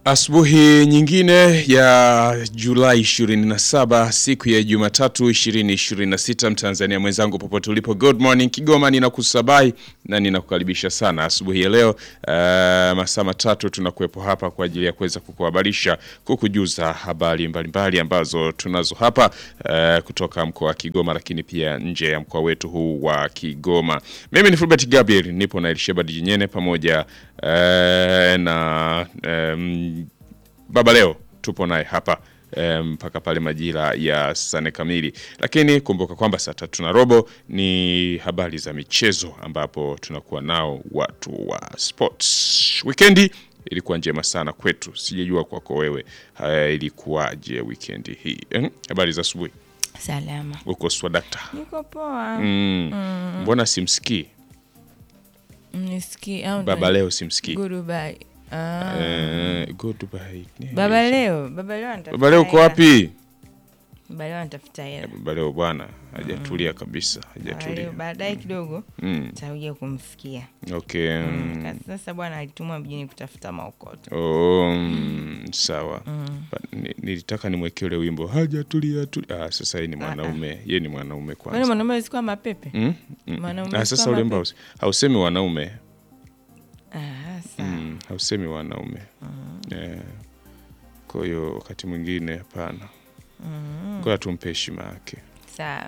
Asubuhi nyingine ya Julai 27 siku ya Jumatatu 2026 Mtanzania mwenzangu popote ulipo good morning Kigoma ninakusabai na ninakukaribisha sana asubuhi ya leo uh, masaa matatu tunakuwepo hapa kwa ajili ya kuweza kukuhabarisha kukujuza habari mbalimbali ambazo tunazo hapa uh, kutoka mkoa wa Kigoma lakini pia nje ya mkoa wetu huu wa Kigoma mimi ni Fulbert Gabriel nipo na Elisheba Jinyene pamoja uh, na um, Baba leo tupo naye hapa mpaka um, pale majira ya sane kamili, lakini kumbuka kwamba saa tatu na robo ni habari za michezo, ambapo tunakuwa nao watu wa sports. Wikendi ilikuwa njema sana kwetu, sijajua kwako wewe uh, ilikuwaje wikendi hii eh? Habari za asubuhi. Salama. Uko swadakta? Niko poa. Mm. Mbona simsikii Nisikii au baba leo? Simsikii Goodbye. Ah. eh, goodbye. Baba leo, baba leo anatafuta. Baba leo uko hela. wapi? Baba leo anatafuta hela. Baba leo bwana hajatulia kabisa, Baba hajatulia. leo baadaye kidogo Mm. takuja kumsikia. Okay. mm. Kasi Sasa bwana alitumwa mjini kutafuta maokoto. Oh, mm, sawa. Ba- ni- Nilitaka nimwekee ule wimbo hajatulia tu. Ah, sasa yeye ni mwanaume, yeye ni mwanaume Kwani kwanza. mwanaume alikuwa mapepe? Mm? Mm. Mwanaume Ah, sasa kama ule wimbo haus- hausemi wanaume, Ah, sawa. mm, hausemi wanaume. Eh, kwa hiyo wakati mwingine hapana. Ngoja tumpe heshima yake. Sawa.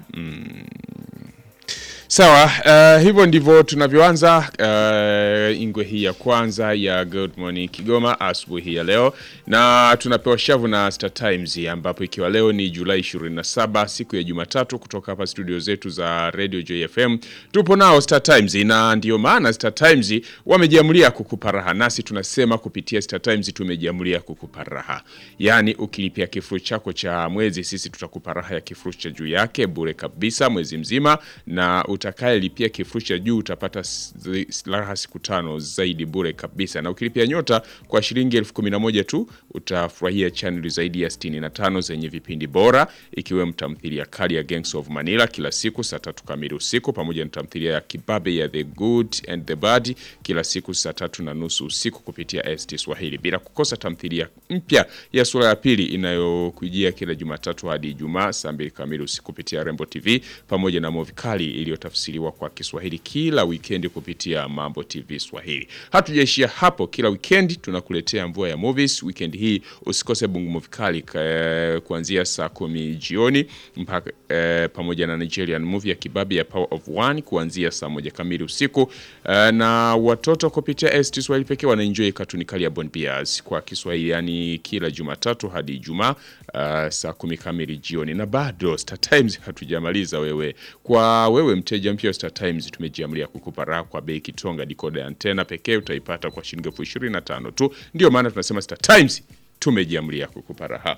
Sawa, uh, hivyo ndivyo tunavyoanza uh, ingwe hii ya kwanza ya Good Morning Kigoma asubuhi ya leo, na tunapewa shavu na Star Times, ambapo ikiwa leo ni Julai 27 siku ya Jumatatu, kutoka hapa studio zetu za Radio JFM tupo nao Star Times, na ndio maana Star Times wamejiamulia kukupa raha, nasi tunasema kupitia Star Times tumejiamulia kukupa raha, yaani ukilipia kifurushi chako cha mwezi, sisi tutakupa raha ya kifurushi cha juu yake bure kabisa mwezi mzima, na utakayelipia kifurushi cha juu utapata s- zi- raha siku tano zaidi bure kabisa, na ukilipia nyota kwa shilingi elfu kumi na moja tu utafurahia chaneli zaidi ya 65 zenye vipindi bora ikiwemo tamthilia kali ya Gangs of Manila kila siku saa tatu kamili usiku pamoja na tamthilia ya Kibabe ya The Good and the Bad kila siku saa tatu na nusu usiku kupitia ST Swahili, bila kukosa tamthilia mpya ya sura ya pili inayokujia kila Jumatatu hadi Ijumaa saa mbili kamili usiku kupitia Rembo TV pamoja na movie kali iliyotafsiriwa kwa Kiswahili kila wikendi kupitia Mambo TV Swahili. Hatujaishia hapo, kila wikendi tunakuletea mvua ya movies. Wikendi hii usikose Bungu Movie Kali ka- kuanzia saa kumi jioni mpaka eh, pamoja na Nigerian movie ya Kibabe ya Power of One kuanzia saa moja kamili usiku eh, na watoto kupitia ST Swahili pekee wanaenjoy katuni kali ya Bon Bias kwa Kiswahili, yani kila Jumatatu hadi Ijumaa uh, saa kumi kamili jioni. Na bado Star Times hatujamaliza wewe. Kwa wewe mteja mpya wa Star Times, tumejiamulia kukupa raha kwa bei kitonga. Decoder ya antena pekee utaipata kwa shilingi elfu ishirini na tano tu. Ndio maana tunasema Star Times tumejiamulia kukupa raha.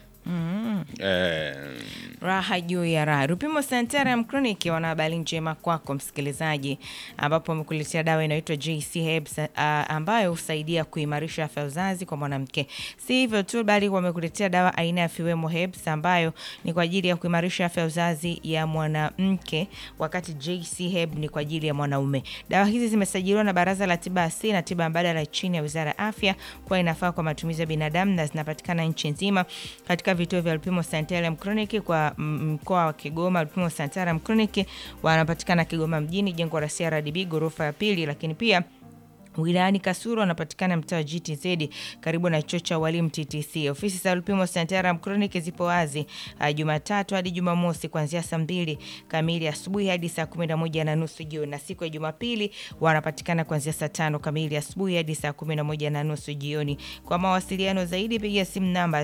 Eh, Raha juu ya raha. Rupimo Santaram Clinic wana habari njema kwako msikilizaji, ambapo wamekuletea dawa inayoitwa JC Herbs uh, ambayo husaidia kuimarisha afya ya uzazi kwa mwanamke. Si hivyo tu, bali wamekuletea dawa aina ya Fiwemo Herbs ambayo ni kwa ajili ya kuimarisha afya ya uzazi ya mwanamke, wakati JC Herb ni kwa ajili ya mwanaume. Dawa hizi zimesajiliwa na Baraza la Tiba Asili na Tiba Mbadala chini ya Wizara ya Afya kuwa inafaa kwa matumizi ya binadamu na zinapatikana nchi nzima katika vituo vya Lupimo Santaram Clinic kwa mm, mkoa wa Kigoma. Lupimo Santaram Clinic wanapatikana Kigoma mjini, jengo la CRDB ghorofa ya pili, lakini pia wilayani Kasulu wanapatikana mtaa wa GTZ karibu na chuo cha walimu TTC. Ofisi za Lupimo Santaram Clinic zipo wazi uh, Jumatatu hadi Jumamosi kuanzia saa mbili kamili asubuhi hadi saa kumi na moja na nusu jioni, na siku ya Jumapili wanapatikana kuanzia saa tano kamili asubuhi hadi saa kumi na moja na nusu jioni. Kwa mawasiliano zaidi piga simu namba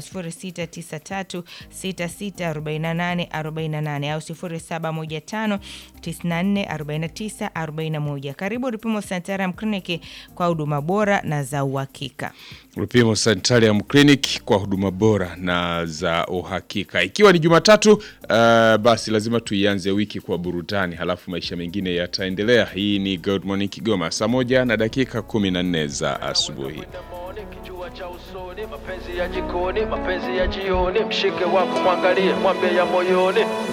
0693664848 au 0715 944941. Karibu Lupimo Santaram Clinic kwa huduma bora na za uhakika. Lupimo Sanitarium Clinic kwa huduma bora na za uhakika. Ikiwa ni Jumatatu, uh, basi lazima tuianze wiki kwa burudani, halafu maisha mengine yataendelea. Hii ni Good Morning Kigoma, saa moja na dakika 14 za asubuhi. Kijua cha usoni, mapenzi ya jikoni, mapenzi ya jioni, mshike wako mwangalie, mwambie ya moyoni.